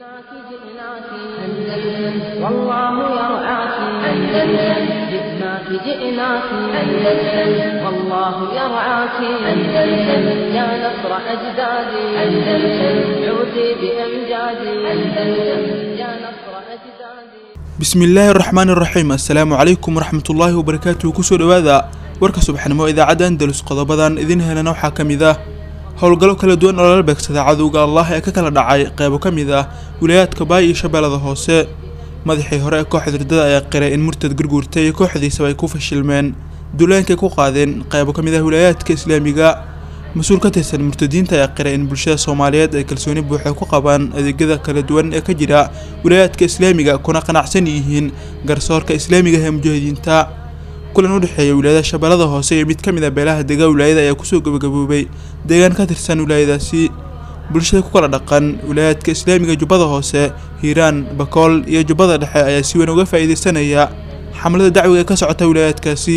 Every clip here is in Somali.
جئناك جئناك أندلس والله يرعاك أندلس جئناك جئناك أندلس والله يرعاك أندلس يا نصر أجدادي أندلس عودي بأمجادي أندلس يا نصر أجدادي bismillaahi araxmaan iraxiim assalaamu calaykum waraxmatullaahi wabarakaatuhu kusoo dhowaada warka subaxnimo idaacadda andalus qodobadan idin helana waxaa ka mid ah howlgallo kala duwan oo lala beegsada cadowga allah ee ka kala dhacay qeybo ka mid ah wilayaadka baay iyo shabeellada hoose madaxii hore ee kooxda hirdada ayaa qiray in murtad gurguurtay iyo kooxdiisaba ay ku fashilmeen duulaankay ku qaadeen qeybo ka mid ah wilaayaadka islaamiga mas-uul ka tirsan murtadiinta ayaa qiray in bulshada soomaaliyeed ay kalsooni buuxa ku qabaan adeegyada kala duwan ee ka jira wilaayaadka islaamiga kuna qanacsan yihiin garsoorka islaamiga ee mujaahidiinta kulan u dhexeeya wilaayada shabeellada hoose iyo mid ka mid a beelaha dega wilaayada ayaa kusoo gabagaboobay deegaan ka tirsan wilaayadaasi bulshada ku kala dhaqan wilaayaadka islaamiga jubbada hoose hiiraan bakool iyo jubbada dhexe ayaa si weyn uga faa'iidaysanaya xamlada dacwiga ee ka socota wilaayaadkaasi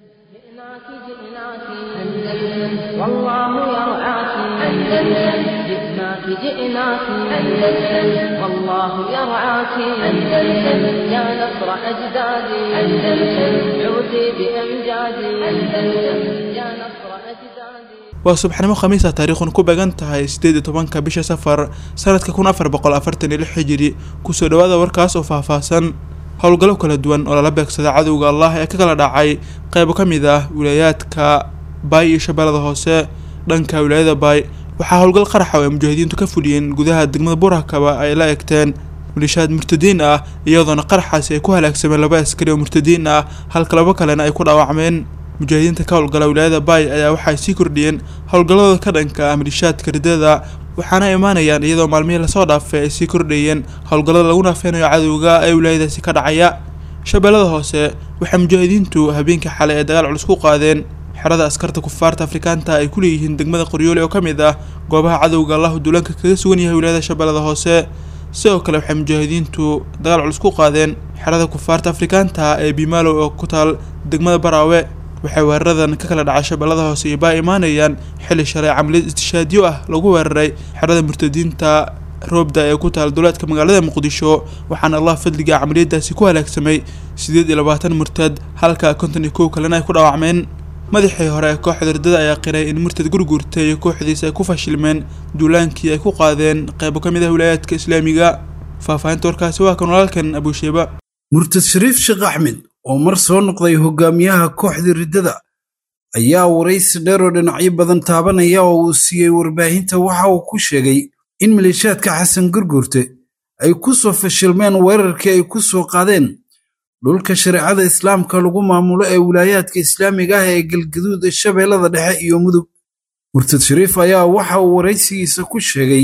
جئناك جئناك أندلس والله يرعاك أندلس جئناك جئناك أندلس والله يرعاك أندلس يا نصر أجدادي أندلس عودي بأمجادي أندلس يا نصر أجدادي waa subaxnimo khamiisa taariikhun ku beegan tahay sideed iyo tobanka bisha safar sanadka kun afar boqol afartan iyo lix hijiri kusoo dhawaada warkaas oo faahfaahsan howlgallo kala duwan oo lala beegsada cadowga allah ee ka kala dhacay qeybo ka mid ah wilaayaadka baay iyo shabeellada hoose dhanka wilaayada baay waxaa howlgal qaraxa oo ay mujaahidiintu ka fuliyeen gudaha degmada burakaba ay la egteen malishaad murtadiin ah iyadoona qaraxaasi ay ku halaagsameen laba askari oo murtadiin ah halka labo kalena ay ku dhaawacmeen mujaahidiinta ka howlgala wilaayada baay ayaa waxay sii kordhiyeen howlgalladooda ka dhanka ah malishaadka ridada waxaana imaanayaan iyadoo maalmihii lasoo dhaafay ay sii kordhayeen howlgallada lagu naafeynayo cadowga ee wilaayadaasi ka dhacaya shabeellada hoose waxay mujaahidiintu habeenkii xalay ee dagaal culus ku qaadeen xerada askarta kufaarta afrikaanta ay ku leeyihiin degmada qoryoole oo ka mid ah goobaha cadowga allahu duulaanka kaga sugan yahay wilaayada shabeellada hoose sidoo kale waxay mujaahidiintu dagaal culus ku qaadeen xerada kufaarta afrikaanta ee bimaalow oo ku taal degmada baraawe waxay weeraradan ka kala dhacay shabeellada hoose iyo baa imaanayaan xilli shalay camaliyad istishaadyo ah lagu weeraray xerada murtadiinta roobda ee ku taal duleedka magaalada muqdisho waxaana allah fadliga camaliyadaasi ku halaagsamay sideed iyo labaatan murtad halka konton iyo kow kalena ay ku dhaawacmeen madaxii hore ee kooxda hirdada ayaa qiray in murtad gurguurtay iyo kooxdiisa ay ku fashilmeen duulaankii ay ku qaadeen qeybo ka mid ah wilaayaadka islaamiga faahfaahinta warkaasi waa kan walaalkan abuusheeba murtad shariif sheekh axmed oo mar soo noqday hogaamiyaha kooxda riddada ayaa waraysi dheer oo dhinacyo badan taabanaya oo uu siiyey warbaahinta waxa uu ku sheegay in maleeshaadka xasan gurgurte ay ku soo fashilmeen weerarkii ay ku soo qaadeen dhulka shareecada islaamka lagu maamulo ee wilaayaadka islaamiga ah ee galgaduud ee shabeellada dhexe iyo mudug murtad shariif ayaa waxa uu waraysigiisa ku sheegay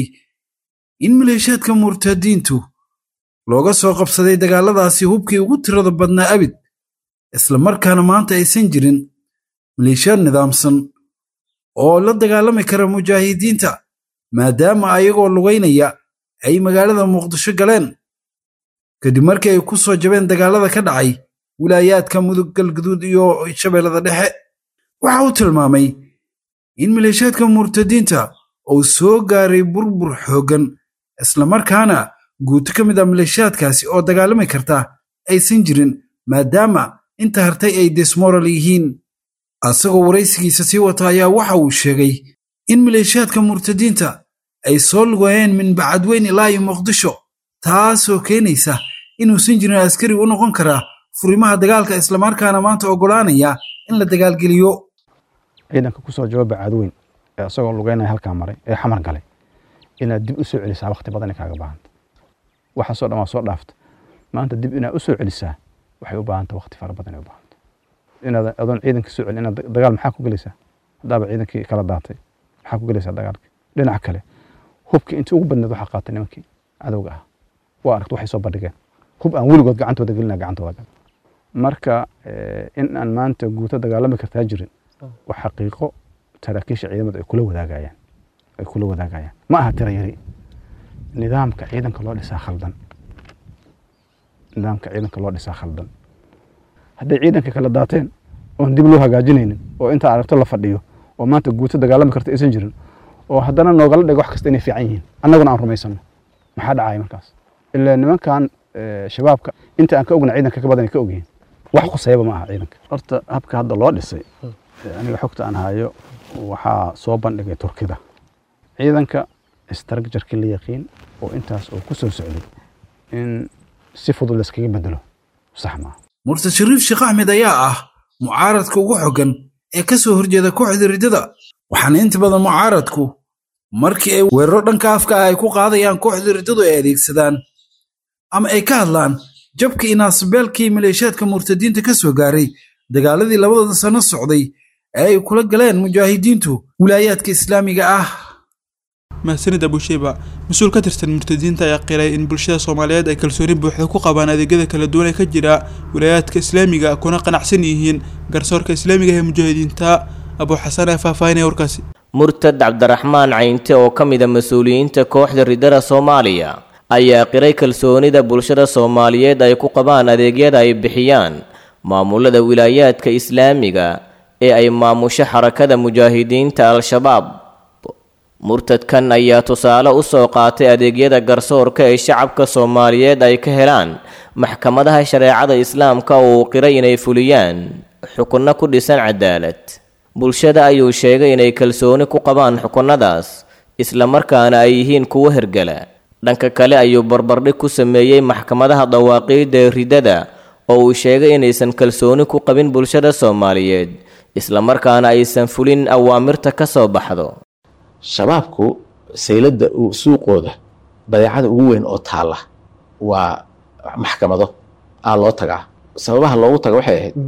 in maleeshaadka murtadiintu looga soo qabsaday dagaalladaasi hubkii ugu tirada badnaa abid isla markaana maanta aysan jirin maleeshiyaad nidaamsan oo la dagaalami kara mujaahidiinta maadaama ayagoo lugaynaya ay magaalada muqdisho galeen kadib markii ay ku soo jabeen dagaallada ka dhacay wilaayaadka mudug galguduud iyo shabeellada dhexe waxa uu tilmaamay in maleeshiyaadka murtadiinta uu soo gaaray burbur xooggan islamarkaana guuto ka mid ah maleeshiyaadkaasi oo dagaalami karta aysan jirin maadaama inta hartay ay desmoral yihiin asagoo waraysigiisa sii wata ayaa waxa uu sheegay in maleeshiyaadka murtadiinta ay soo lugayeen min bacadweyn ilaa iyo muqdisho taasoo keenaysa inuusan jirin askari u noqon karaa furimaha dagaalka islamarkaana maanta oggolaanaya in la dagaalgeliyo ciidanka ku soo jawaaba caadweyn ee isagoo lugeynaya halkaa maray ee xamar galay inaad dib u soo celisaa wakhti badan kaaga baahanta waxaasoo dhan waa soo dhaafta maanta dib inaad u soo celisaa waxay u baahanta wakhti fara badan ay u baahanta inaad adoon ciidanka soo celin inaad dagaal maxaa ku gelaysaa haddaaba ciidankii kala daatay maxaa ku gelaysaa dagaalkii dhinaca kale hubkii intii ugu badneed waxaa qaatay nimankii cadowga ah waa aragta waxay soo bandhigeen hub aan weligood gacantooda gelina gacantooda gal marka in aan maanta guuto dagaalami kartaa jirin waa xaqiiqo saraakiisha ciidamada ay kula wadaagayaan ay kula wadaagayaan ma aha tira yari nidaamka ciidanka loo dhisaa khaldan nidaamka ciidanka loo dhisaa khaldan hadday ciidanka kala daateen oon dib loo hagaajinaynin oo intaa aragto la fadhiyo oo maanta guuto dagaalami karta aysan jirin oo haddana noogala dhigo wax kasta inay fiican yihiin annaguna aan rumaysano maxaa dhacaya markaas ilaa nimankan shabaabka inta aan ka ogna ciidanka ka badan ka ogyihiin wax khusayaba ma aha ciidanka horta habka hadda loo dhisay aniga xogta aan hayo waxaa soo bandhigay turkida ciidanka structureki la yaqiin oo intaas oo ku soo socday in si fudud layskaga bedelo sax maaha murtad shariif sheekh axmed ayaa ah mucaaradka ugu xoggan ee ka soo horjeeda kooxda riddada waxaana inta badan mucaaradku markii ay weeraro dhanka afka ah ay ku qaadayaan kooxda riddadu ay adeegsadaan ama ay ka hadlaan jabka inaasbeelkii maleeshaadka murtadiinta ka soo gaaray dagaaladii labadooda sano socday ee ay kula galeen mujaahidiintu wilaayaadka islaamiga ah mahadsanid abusheyba mas-uul ka tirsan murtadiinta ayaa qiray in bulshada soomaaliyeed ay kalsooni buuxda ku qabaan adeegyada kala duwan ee ka jira wilaayaadka islaamiga kuna qanacsan yihiin garsoorka islaamiga ee mujaahidiinta abuu xasan ee faahfaahinaya warkaasi murtad cabdiraxmaan caynte oo ka mid a mas-uuliyiinta kooxda riddada soomaaliya ayaa qiray kalsoonida bulshada soomaaliyeed ay ku qabaan adeegyada ay bixiyaan maamulada wilaayaadka islaamiga ee ay maamusho xarakada mujaahidiinta al-shabaab murtadkan ayaa tusaale u soo qaatay adeegyada garsoorka ee shacabka soomaaliyeed ay ka helaan maxkamadaha shareecada islaamka oo uu qiray inay fuliyaan xukunno ku dhisan cadaalad bulshada ayuu sheegay inay kalsooni ku qabaan xukunnadaas islamarkaana ay yihiin kuwo hergala dhanka kale ayuu barbardhig ku sameeyey maxkamadaha dawaaqiidda ee riddada oo uu sheegay inaysan kalsooni ku qabin bulshada soomaaliyeed islamarkaana aysan fulin awaamirta ka soo baxdo shabaabku sayladda suuqooda badeecada ugu weyn oo taalla waa maxkamado aa loo tagaa sababaha loogu taga waxay ahayd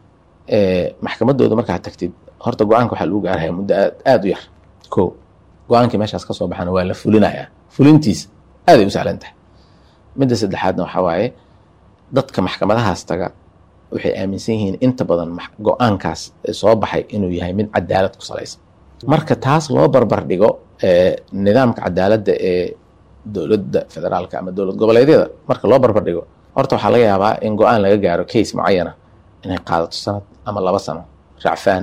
maxkamadooda markaa tagtid horta go-aanka waxaa lagu gaarhaya muddo aada u yar ko go-aankii meeshaas ka soo baxana waa la fulinayaa fulintiisa aaday u sahlan tahay midda saddexaadna waxaa waaye dadka maxkamadahaas taga waxay aaminsan yihiin inta badan go-aankaas soo baxay inuu yahay mid cadaalad ku salaysan marka taas loo barbar dhigo nidaamka cadaaladda ee dowladda federaalka ama dowlad goboleedyada marka loo barbar dhigo horta waxaa laga yaabaa in go-aan laga gaaro case mucayana inay qaadato sanad ama laba sano racfaan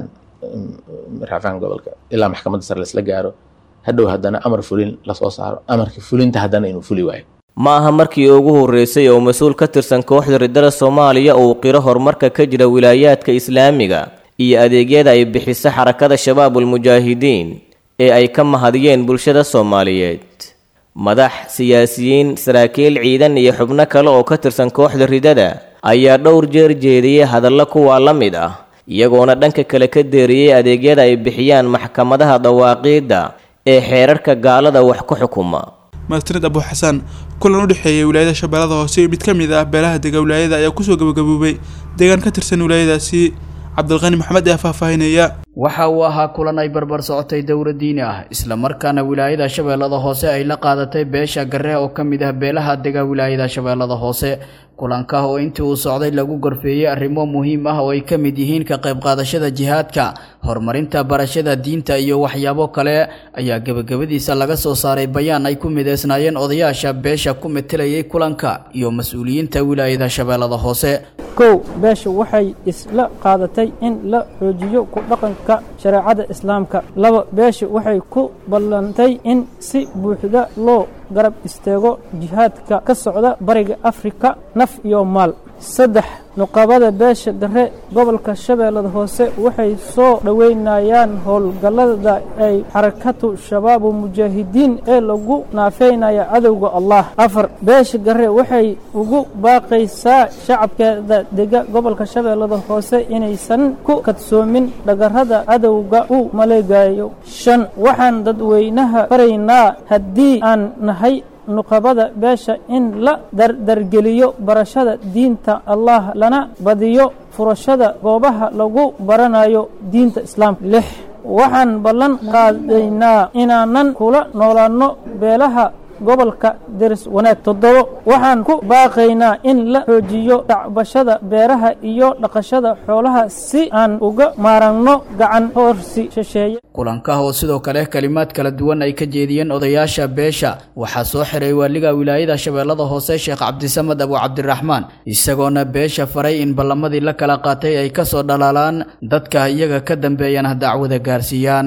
racfaan gobolka ilaa maxkamadda sare laisla gaaro hadhow haddana amar fulin lasoo saaro amarka fulinta haddana inuu fuli waayo ma aha markii ugu horreysay oo mas-uul ka tirsan kooxda riddada soomaaliya uu qiro horumarka ka jira wilaayaadka islaamiga iyo adeegyada ay bixiso xarakada shabaabulmujaahidiin ee ay ka mahadiyeen bulshada soomaaliyeed madax siyaasiyiin saraakiil ciidan iyo xubno kale oo ka tirsan kooxda riddada ayaa dhowr jeer jeediyey hadallo kuwaa la mid ah iyagoona dhanka kale ka deeriyey adeegyada ay bixiyaan maxkamadaha dawaaqiidda ee xeerarka gaalada wax ku xukuma mahadsanid abuu xasan kulan u dhexeeyay wilaayada shabeellada hoose iyo mid ka mid ah beelaha dega wilaayada ayaa kusoo gabagaboobay deegaan ka tirsan wilaayadaasi cabdilqani maxamed ayaa faahfaahinaya waxa uu ahaa kulan ay barbar socotay dowla diini ah islamarkaana wilaayada shabeellada hoose ay la qaadatay beesha garre oo ka mid ah beelaha dega wilaayada shabeellada hoose kulanka oo intii uu socday lagu gorfeeyey arrimo muhiim ah oo ay ka mid yihiin ka qayb qaadashada jihaadka horumarinta barashada diinta iyo waxyaabo kale ayaa gebagabadiisa laga soo saaray bayaan ay ku mideysnaayeen odayaasha beesha ku metelayay kulanka iyo mas-uuliyiinta wilaayada shabeellada hoose kow beesha waxay isla qaadatay in la xoojiyo ku dhaqanka shareecada islaamka laba beesha waxay ku ballantay in si buuxda loo garab istaago jihaadka ka socda bariga afrika naf iyo maal saddex nuqabada beesha dare gobolka shabeellada hoose waxay soo dhoweynayaan howlgallada ay xarakatu shabaabu mujaahidiin ee lagu naafeynaya cadowga allah afar beesha gare waxay ugu baaqaysaa shacabkeeda dega gobolka shabeellada hoose inaysan ku kadsoomin dhagarrada cadowga u maleegayo shan waxaan dadweynaha faraynaa haddii aan nahay nuqabada beesha in la dardargeliyo barashada diinta allah lana badiyo furashada goobaha lagu baranayo diinta islaamka lix waxaan ballan qaadaynaa inaanan kula noolaanno beelaha gobolka deris wanaag toddobo waxaan ku baaqaynaa in la xoojiyo dhacbashada beeraha iyo dhaqashada xoolaha si aan uga maaragno gacan hoorsi shisheeye kulanka oo sidoo kale kalimaad kala duwan ay ka jeediyeen odayaasha beesha waxaa soo xiray waaliga wilaayada shabeellada hoose sheekh cabdisamed abu cabdiraxmaan isagoona beesha faray in ballamadii la kala qaatay ay ka soo dhalaalaan dadka iyaga ka dambeeyana dacwada gaarsiiyaan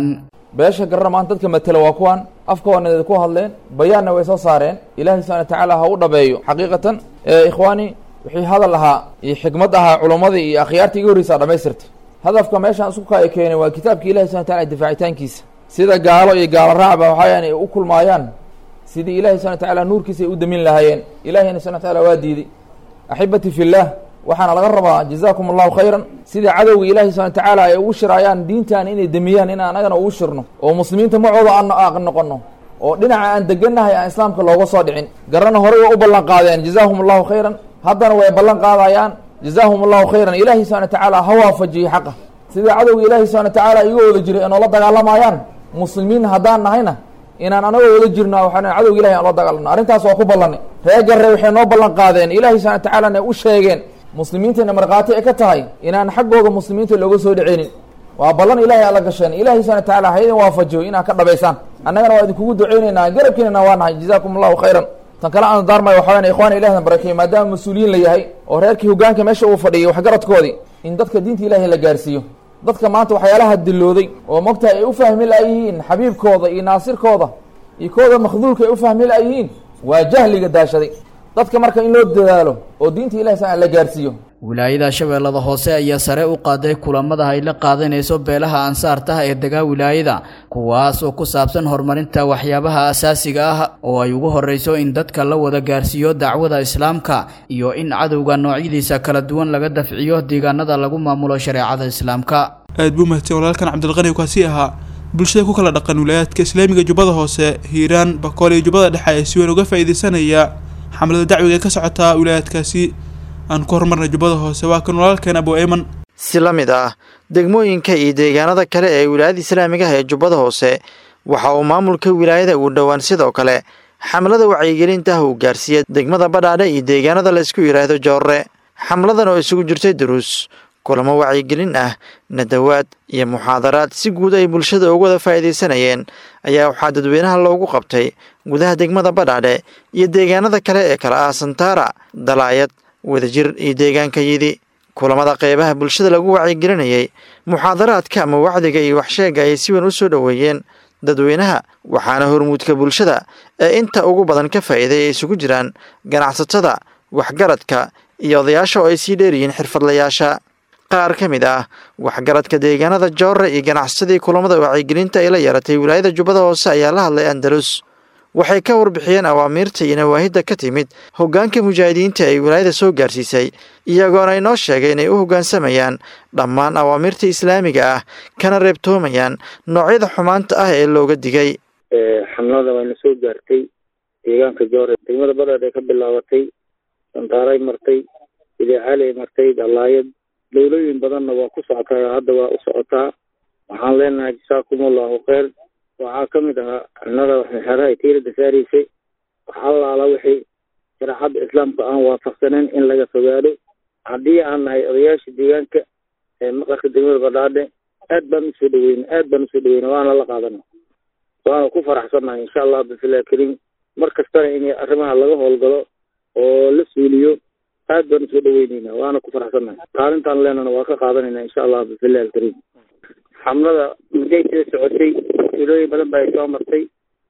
beesha garana maanta dadka matela waa kuwan afkaoona ku hadleen bayaanna way soo saareen ilaahay subxana watacaala ha u dhabeeyo xaqiiqatan ikhwaani wixii hadal ahaa iyo xikmad ahaa culummadii iyo akhyaartii iga horreysaa dhamaystirta hadafka meeshaan isku kaa keenay waa kitaabka ilahi subxana wataala difaacitaankiisa sida gaalo iyo gaalo raacba waxayan ay u kulmaayaan sidii ilahi subxana watacaala nuurkiisa ay u damin lahaayeen ilahiyna subxana wataala waa diiday axibati fillaah waxaana laga rabaa jazaakum allahu khayran sida cadowga ilaahi subxana watacaala ay ugu shiraayaan diintan inay demiyaan in anagana ugu shirno oo muslimiinta macooda aan noqono oo dhinaca aan degannahay aan islaamka looga soo dhicin garana horey way u ballan qaadeen jazaahum allahu khayran haddana way ballan qaadayaan jazaahum allahu khayran ilaahi subxana watacaala ha waafajiyey xaqa sida cadowga ilaahi subxana watacaala iga wada jiray inoola dagaalamayaan muslimiin haddaan nahayna inaan anagoo wada jirno waxaan cadowga ilahi aan la dagaalano arrintaas waa ku ballanay ree garre waxay noo ballan qaadeen ilaahi subxana watacaalana u sheegeen muslimiintayna markhaati ay ka tahay inaan xaggooga muslimiinta looga soo dhiceynin waa ballan ilahay alla gasheen ilahi subxana watacaala ha idin waafajiyo inaad ka dhabaysaan annagana waa idinkugu duceyneynaa garabkiinana waa nahay jazaakum allahu khayran tan kale aan daarmay waxa weyan ikhwana ilahna barakeeye maadaama mas-uuliyiin la yahay oo reerkii hogaanka meesha uu fadhiyay waxgaradkoodii in dadka diinta ilahay la gaarsiiyo dadka maanta waxyaalaha dilooday oo mogtahay ay u fahmi laayihiin xabiibkooda iyo naasirkooda iyo kooda makhduulka ay u fahmi laayihiin waa jahliga daashaday dadka marka in loo dadaalo oo diinta ilahi sa la gaarsiiyo wilaayada shabeellada hoose ayaa sare u qaaday kulamada ay la qaadanayso beelaha ansaartaha ee degaa wilaayada kuwaas oo ku saabsan horumarinta waxyaabaha asaasiga ah oo ay ugu horreyso in dadka la wada gaarsiiyo dacwada islaamka iyo in cadowga noocyadiisa kala duwan laga dafciyo deegaanada lagu maamulo shareecada islaamka aad buu mahadsan walaalkan cabdilqani kaasi ahaa bulshada ku kala dhaqan wilaayaadka islaamiga jubbada hoose hiiraan bakool iyo jubbada dhexe ee si weyn uga faa'iideysanaya xamlada dacwiga ee ka socotaa wilaayaadkaasi aan ku horumarnay jubbada hoose waa kan walaalkeen abu eyman si la mid ah degmooyinka iyo deegaanada kale ee wilaayada islaamiga ah ee jubbada hoose waxa uu maamulka wilaayada uu dhowaan sidoo kale xamlada wacyigelinta ah uu gaarsiiyey degmada badhaadhe iyo deegaanada la isku yidhaahdo joorre xamladan oo isugu jirtay duruus kulamo wacyigelin ah nadawaad iyo muxaadaraad si guud ay bulshada uga wada faa'iidaysanayeen ayaa waxaa dadweynaha loogu qabtay gudaha degmada badhaadhe iyo deegaanada kale ee kala ah santaara dalaayad wadajir iyo deegaanka yidi kulamada qeybaha bulshada lagu wacyigelinayay muxaadaraadka ama wacdiga iyo waxsheega ayay si weyn u soo dhoweeyeen dadweynaha waxaana hormuudka bulshada ee inta ugu badan ka faa'iiday ay isugu jiraan ganacsatada waxgaradka iyo odayaasha oo ay sii dheeryihiin xirfadlayaasha qaar ka mid ah waxgaradka deegaanada joorre iyo ganacsadii kulamada wacyigelinta ay la yeeratay wilaayada jubbada hoose ayaa la hadlay andalus waxay ka warbixiyeen awaamiirta iyo nawaahidda ka timid hoggaanka mujaahidiinta ay wilaayada soo gaarsiisay iyagoona inoo sheegay inay u hoggaansamayaan dhammaan awaamiirta islaamiga ah kana reebtoomayaan noocyada xumaanta ah ee looga digay xamlada wayna soo gaartay deegaanka joore degmada badhaad ay ka bilaabatay santaaray martay idaacaaley martay dalaayad dowlooyin badanna waa ku socotaa hadda waa u socotaa waxaan leenahay jasaakum allahu kheyr waxaa ka mid ahaa xamlada waxxeraha tiirada saaraysay wax allaala wixii shareecadda islaamka aan waafaqsaneyn in laga fogaado haddii aan nahay odayaasha deegaanka ee maqarka degmada badhaadhe aad baan usoo dhaweyna aad baan usoo dhaweyna waana la qaadana waana ku faraxsannahay insha allah bifilah kariim mar kastana in arrimaha laga howlgalo oo la suuliyo aad baan usoo dhaweyneyna waana ku faraxsannahay kaalintaan leenana waa ka qaadanayna insha allah bifilah alkariim xamlada muday sida socotay ilooyin badan ba ay soo martay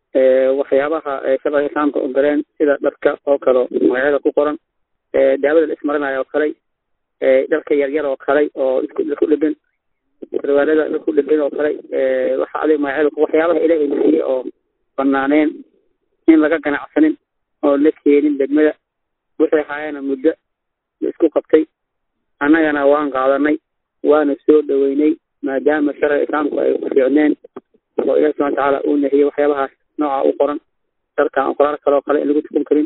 waxyaabaha shabaha islaamka u galeen sida dharka oo kale magacyada ku qoran daawada la ismarinayo oo kale dharka yaryar oo kale oo isku dhegan sarwaalada isku dhegan oo kale waxa adig magacyada waxyaabaha ilaahay bixiyey oo banaaneen in laga ganacsanin oo la keenin degmada wixii haayana muddo la isku qabtay annagana waan qaadanay waana soo dhaweynay maadaama sharciga islaamku ay ku fiicneen oo ilahi subana watacaala uu nahiyey waxyaabahaas nooca u qoran darkan qoraal kaloo kale in lagu tukan karin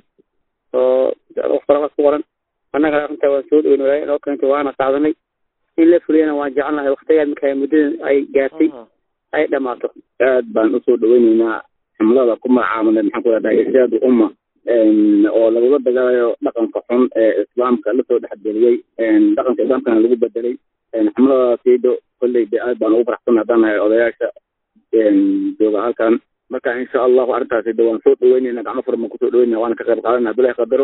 oo qoraalaas ku qoran annagana arrintaa waan soo dhaweyn walaaya inoo keentay waana qaadanay in la fuliyana waan jecelnahay waktigaad marka muddadan ay gaartay ay dhamaato aad baan usoo dhaweyneynaa xamlada ku magacaabana maxaan ku dhahdaa irsaadu umma oo lagula dagaalayo dhaqanka xun ee islaamka lasoo dhexgeliyey dhaqanka islaamkana lagu bedelay xamladaasiido kolley de aad baan ugu faraxsan haddaan nahay odayaasha jooga halkan marka insha allahu arrintaasi de waan soo dhaweyneyna gacmo furan baan kusoo dhaweynena waana ka qayb qaadanaa bilahi qadaro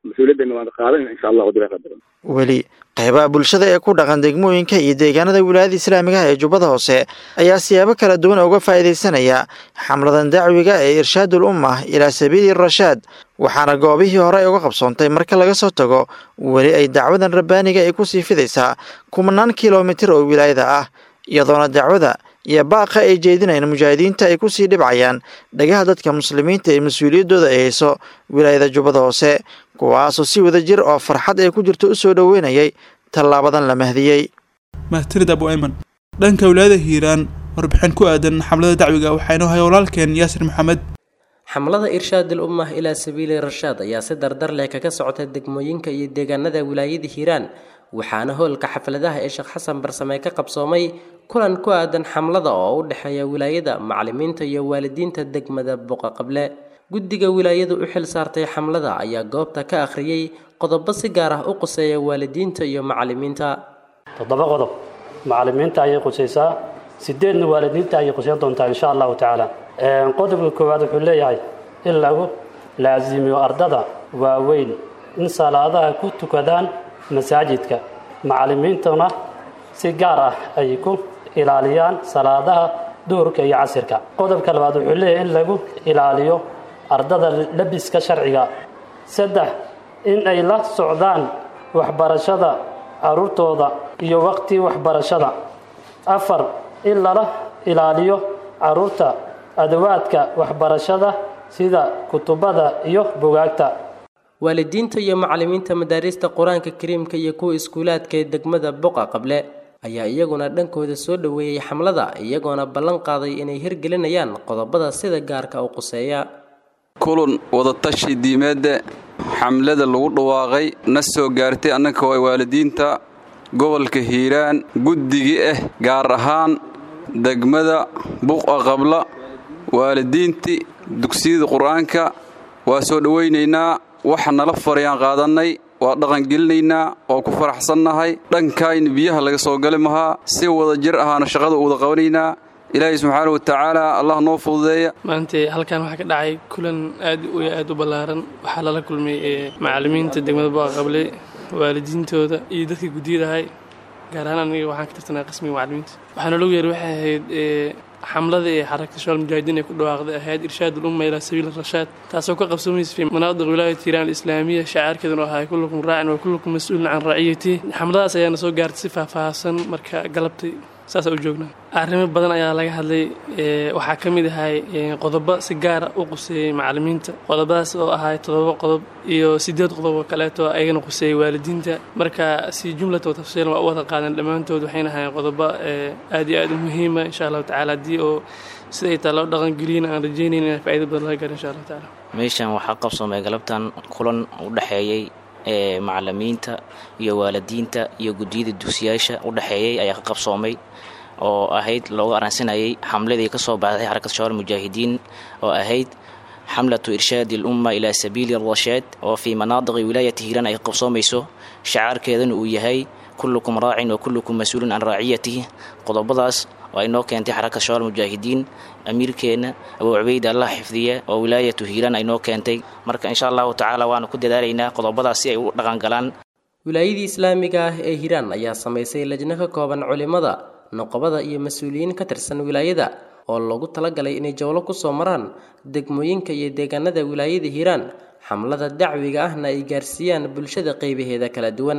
mas-uuliyaddana waan qaadanayna insha allahu dilaa qadaro weli qaybaha bulshada ee ku dhaqan degmooyinka iyo deegaanada wilaayada islaamiga ah ee jubbada hoose ayaa siyaabo kala duwan uga faa'iidaysanaya xamladan dacwiga ee irshaadul ummah ilaa sabiili rashaad waxaana goobihii hore ay uga qabsoontay marka laga soo tago weli ay dacwadan rabbaaniga ay ku sii fidaysaa kumanaan kilomitir oo wilaayada ah iyadoona dacwada iyo baaqa ay jeedinayaan mujaahidiinta ay kusii dhibcayaan dhagaha dadka muslimiinta ee mas-uuliyaddooda ay hayso wilaayada jubbada hoose kuwaasoo si wada jir oo farxad ay ku jirto u soo dhoweynayay tallaabadan la mahdiyey mahtirid abu ayman dhanka wilaayada hiiraan warbixin ku aadan xamlada dacwiga waxaynu hay walaalkeen yaasir maxamed xamlada irshaadil ummah ilaa sabiili rashaad ayaa si dardar leh kaga socota degmooyinka iyo deegaanada wilaayada hiiraan waxaana hoolka xafladaha ee sheekh xasan barsame ka qabsoomay kulan ku aadan xamlada oo u dhexeeya wilaayada macalimiinta iyo waalidiinta degmada boqa qable guddiga wilaayadu u xil saartay xamlada ayaa goobta ka akhriyey qodobo si gaar ah u quseeya waalidiinta iyo macalimiinta toddoba qodob macalimiinta ayay qusaysaa sideedna waalidiinta ayay qusayn doontaa insha allahu tacaala qodobka koowaad wuxuu leeyahay in lagu laasimiyo ardada waaweyn in salaadaha ku tukadaan masaajidka macalimiintuna si gaar ah ay ku ilaaliyaan salaadaha duhurka iyo casirka qodobka labaad wuxuu leeyahay in lagu ilaaliyo ardada labiska sharciga saddex in ay la socdaan waxbarashada caruurtooda iyo waqti waxbarashada afar in lala ilaaliyo caruurta adawaadka waxbarashada sida kutubada iyo bugaagta waalidiinta iyo macalimiinta madaarista qur-aanka kariimka iyo kuwa iskuulaadka ee degmada boqa qable ayaa iyaguna dhankooda soo dhoweeyey xamlada iyagoona ballan qaaday inay hirgelinayaan qodobada sida gaarka u quseeya kulan wadatashi diimeedda xamlada lagu dhawaaqay na soo gaartay annaka waa waalidiinta gobolka hiiraan guddigii ah gaar ahaan degmada buqa qabla waalidiintii dugsiyada qur-aanka waa soo dhowaynaynaa waxa nala farayaan qaadannay waa dhaqangelinaynaa waa ku faraxsannahay dhankayna biyaha laga soo gali mahaa si wada jir ahaana shaqada u wada qabanaynaa ilaahay subxaana wa tacaala allah noo fududeeya maanta halkan waxaa ka dhacay kulan aad u aad u ballaaran waxaa lala kulmay macalimiinta degmada boqaqable waalidiintooda iyo dadkii guddiyadahay gaar ahaan aniga waxaan ka tirsanaa qismiga macalimiinta waxaana lagu yeeray waxay ahayd xamlada ee xarakta shabaal mujaahidiin ee ku dhawaaqday ahayd irshaad ulumma ilaa sabiil rashaad taasoo ka qabsoomaysa fi manaadiq wilaayat hiiraan alislaamiya shacaarkeeduna ahaa kullukum raacin wa kullukum mas-uulin can raciyati xamladaas ayaana soo gaartay si faahfaahsan marka galabtay saasa u joognaa arrimo badan ayaa laga hadlay waxaa ka mid ahay qodobo si gaara u quseeyey macalimiinta qodobadaas oo ahay todoba qodob iyo sideed qodob oo kaleeto ayagana quseeyey waalidiinta marka si jumlata wa tafsiilan waa u wada qaadan dhammaantood waxayna ahayn qodobo aad iyo aad u muhiima insha allahu tacaala haddii oo siday taa loo dhaqangeliyana aan rajaynayn inaan faa'ido badan laga gaaro insha allahu tacaala meeshan waxaa qabsoomay galabtan kulan u dhexeeyey ee macalimiinta iyo waalidiinta iyo guddiyada dugsiyaasha u dhexeeyey ayaa ka qabsoomay oo ahayd loogu aransanayay xamladii ka soo baxday xarakad shabaal mujaahidiin oo ahayd xamlatu irshaadi alumma ilaa sabiili rashaad oo fii manaadiqi wilaayati hiiraan ay qabsoomayso shacaarkeedana uu yahay kullukum raacin wa kullukum mas-uulun can raaciyatihi qodobadaas oo ay noo keentay xarakad shabaal mujaahidiin amiirkeenna abuu cubeyd allah xifdiya oo wilaayatu hiiraan ay noo keentay marka insha allahu tacaala waanu ku dadaalaynaa qodobadaas si ay u dhaqangalaan wilaayadii islaamiga ah ee hiiraan ayaa samaysay lajno ka kooban culimada noqobada iyo mas-uuliyiin ka tirsan wilaayada oo loogu talagalay inay jawlo ku soo maraan degmooyinka iyo deegaanada wilaayada hiiraan xamlada dacwiga ahna ay gaarsiiyaan bulshada qeybaheeda kala duwan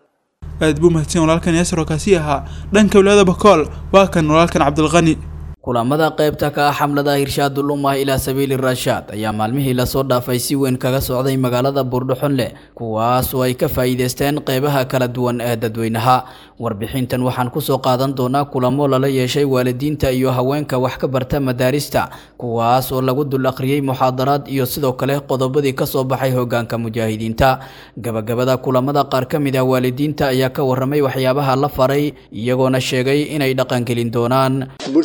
aad buu mahadsan walaalkan yaasir oo kaasi ahaa dhanka wilaayada bakool waa kan walaalkan cabdilqani kulamada qaybta ka ah xamlada hirshaadul ummah ilaa sabiili rashaad ayaa maalmihii lasoo dhaafay si weyn kaga socday magaalada buurdhuxunle kuwaas oo ay ka faa'iidaysteen qeybaha kala duwan ee dadweynaha warbixintan waxaan kusoo qaadan doonaa kulamo lala yeeshay waalidiinta iyo haweenka wax ka barta madaarista kuwaas oo lagu dul akhriyey muxaadaraad iyo sidoo kale qodobadii kasoo baxay hogaanka mujaahidiinta gabagabada kulamada qaar ka mid ah waalidiinta ayaa ka waramay waxyaabaha la faray iyagoona sheegay inay dhaqangelin doonaan bulshadii reer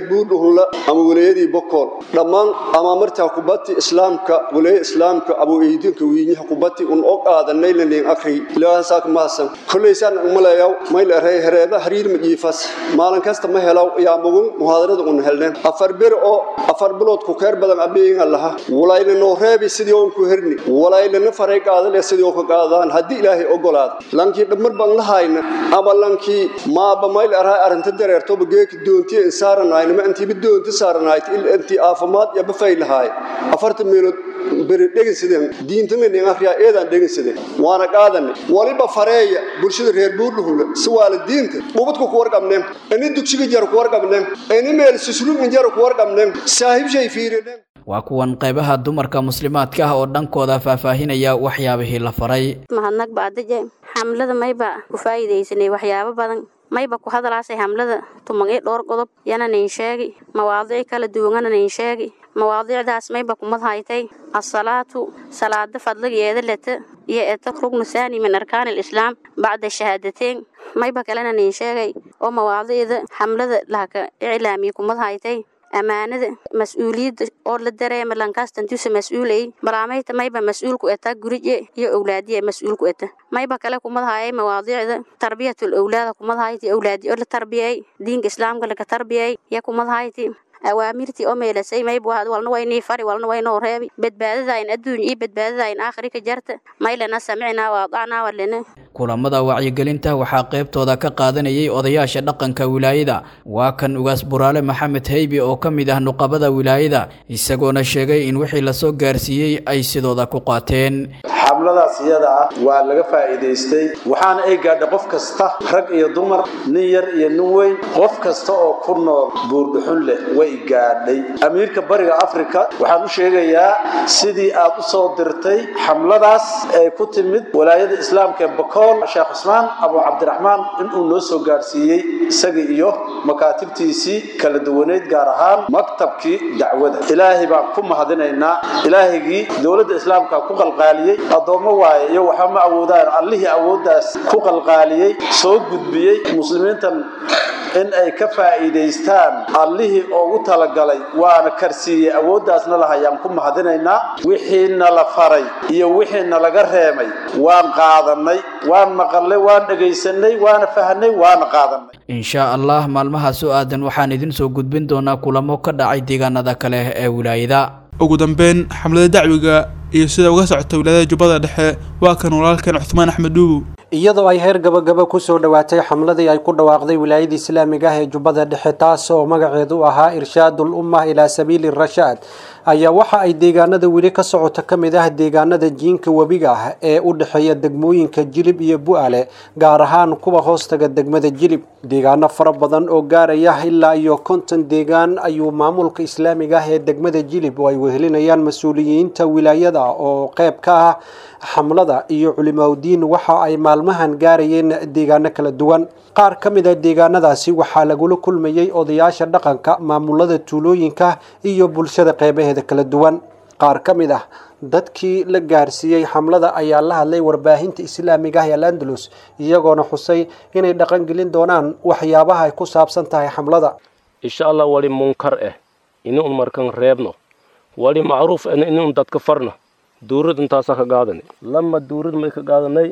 buurdhuhunla ama wilayadii bokool dhammaan amaamartaa kubati islaamka wilaaya islaamka abu eydinka wiinyaha kubati un og aadanay lanin akri ilaahasaak maasan kollaysaan umalayaw mayl arey hereeba hariir ma jiifas maalin kasta ma helaw yaa mugun muhaadarada un helneen afar bir oo afar bilood ku keer badan abeeyinga laha walayna noo reebi sidii oon ku herni walaylana faray qaadale sidii oo ka qaadaan haddii ilaahay ogolaado lankii dhammar baan la hayna ama lankii maaba mayl araa arrinta dareertoba geeki doontiya in saaranayna ma intiiba doonti saaranayd il intii aafimaad iyo bafay lahaay afartan meelood beri dhegeysadeen diintana nin akhriyaa eedaan dhegeysadeen waana qaadanay waliba fareeya bulshada reer buurluhula si waalidiinta ubadku ku warqabneen ini dugsiga jar ku warqabneen ini meel suslubna jar ku warqabneen saaxiibshay fiirineen waa kuwan qaybaha dumarka muslimaadka ah oo dhankooda faahfaahinaya waxyaabihii la faray mahadnaq baadaje xamlada mayba ku faa'iidaysanay waxyaabo badan mayba ku hadalaasay hamlada tumagay dhowr qodob yana nin sheegi mawaadiic kala duwanana nin sheegi mawaadiicdaas mayba kumad haytay asalaatu salaada fadligeeda leta iyo eta rugnu saani min arkaan alislaam bacda shahaadateen mayba kalena nin sheegay oo mawaadiicda xamlada lahaka iclaamiya kumad haytay ammaanada mas-uuliyadda oo la dareema lankaastantusa mas-uulay balaamayta mayba mas-uulku eta gurije iyo owlaadiya mas-uulku eta mayba kale kumadahayay mawaadiicda tarbiyatul owlaada kumadahayti owlaadi oo la tarbiyay diinka islaamka laka tarbiyay ya kumadahayti awaamirtii oo meelasay mayb walna waynii fari walna waynoo reebi badbaadadayn adduun iyo badbaadadayn aakhiri ka jarta maylana samicnaa waadacnaa walena kulamada wacyigelinta waxaa qaybtooda ka qaadanayay odayaasha dhaqanka wilaayada waa kan ugaas buraale maxamed heybi oo ka mid ah nuqabada wilaayada isagoona sheegay in wixii lasoo gaarsiiyey ay sidooda ku qaateen xamladaas iyada ah waa laga faa'iidaystay waxaana ay gaadhay qof kasta rag iyo dumar nin yar iyo nin weyn qof kasta oo ku nool buurdhuxun leh way gaadhay amiirka bariga afrika waxaan u sheegayaa sidii aad u soo dirtay xamladaas ee ku timid walaayada islaamka ee bakool sheekh cusmaan abu cabdiraxmaan inuu noo soo gaadhsiiyey isaga iyo makaatibtiisii kala duwaneyd gaar ahaan maktabkii dacwada ilaahay baan ku mahadinaynaa ilaahigii dowladda islaamka ku qalqaaliyey addoommo waaye iyo waxba ma awoodaan allihii awooddaas ku qalqaaliyey soo gudbiyey muslimiintan in ay ka faa'iidaystaan allihii ugu talagalay waana karsiiyey awooddaasna lahayaan ku mahadinaynaa wixiina la faray iyo wixiina laga reemay waan qaadanay waan maqalnay waan dhegaysanay waana fahnay waana qaadanay inshaa allah maalmahaas oo aadan waxaan idin soo gudbin doonaa kulamo ka dhacay deegaanada kale ee wilaayada ugu dambeyn xamlada dacwiga iyo sida uga socota wilaayada jubbada dhexe waa kan walaalkan cuthmaan axmed dhuubow iyadoo ay heer gabagaba kusoo dhowaatay xamladii ay ku dhawaaqday wilaayada islaamiga ah ee jubbada dhexe taas oo magaceedu ahaa irshaadul ummah ilaa sabiili rashaad ayaa waxa ay deegaanada weli ka socota ka mid ah deegaanada jiinka webiga ah ee u dhexeeya degmooyinka jilib iyo bu'ale gaar ahaan kuwa hoostaga degmada jilib deegaano fara badan oo gaaraya ilaa iyo konton deegaan ayuu maamulka islaamiga ah ee degmada jilib oo ay wehelinayaan mas-uuliyiinta wilaayada oo qeyb ka ah xamlada iyo culimaudiin waxa ay maalmahan gaarayeen deegaano kala duwan qaar ka mid a deegaanadaasi waxaa lagula kulmayey odayaasha dhaqanka maamulada tuulooyinka iyo bulshada qeybaheeda kala duwan qaar ka mid ah dadkii la gaarsiiyey xamlada ayaa la hadlay warbaahinta islaamiga ah ee alandalus iyagoona xusay inay dhaqangelin doonaan waxyaabaha ay ku saabsan tahay xamlada insha allah wali munkar eh inuun markan reebno wali macruuf eh inuun dadka farno duurad intaasaa ka qaadanay lama duurad may ka qaadanay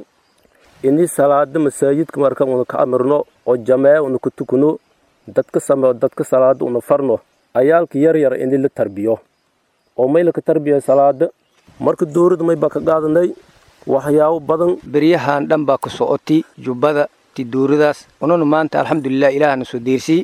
ini salaada masaajidka marka una ka amirno oo jamee una ku tukuno dadka sameo dadka salaada una farno ayaalka yar yar ini la tarbiyo oo may laka tarbiya salaada marka duurad may baa ka qaadanay waxyaabo badan beryahan dhan baa ku socoti jubbada ti duuradaas ununa maanta alxamdulilah ilaahna soo deersii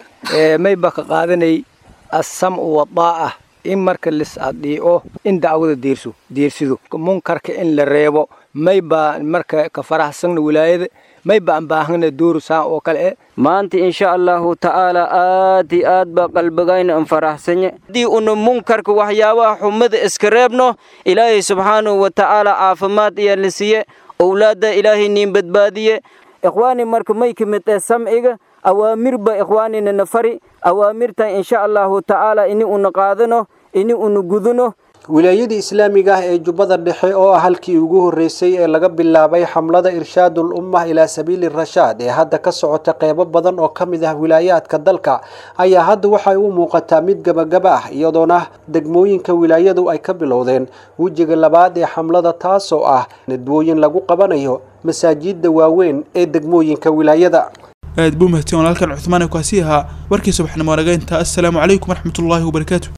may baa ka qaadanay assamcu wadaa'a in marka lis adhiico in dacwada deerso deersido munkarka in la reebo may baa marka ka faraxsanna wilaayada may baan baahana dooru saan oo kale eh maanta insha allahu tacaala aad iyo aad baa qalbigayna an faraxsanye haddii una munkarka waxyaabaha xumada iska reebno ilaahay subxaanahu wa tacaala caafimaad ayaa la siiye owlaadda ilaahay niin badbaadiye ikhwaani marka may ka mid eh samciga awaamirba ikhwaanina na fari awaamirtan insha allahu tacaala ini una qaadano ini una gudano wilaayadii islaamiga ah ee jubbada dhexe oo ah halkii ugu horreysay ee laga bilaabay xamlada irshaadul ummah ilaa sabiili rashaad ee hadda ka socota qeybo badan oo ka mid ah wilaayaadka dalka ayaa hadda waxay u muuqataa mid gabagaba ah iyadoona degmooyinka wilaayadu ay ka bilowdeen wejiga labaad ee xamlada taasoo ah nadbooyin lagu qabanayo masaajidda waaweyn ee degmooyinka wilaayada aad buu mahadsan walaalkan cuthmaan ee kaasi ahaa warkii subaxnimo naga intaa assalaamu calaykum waraxmatullaahi wabarakaatu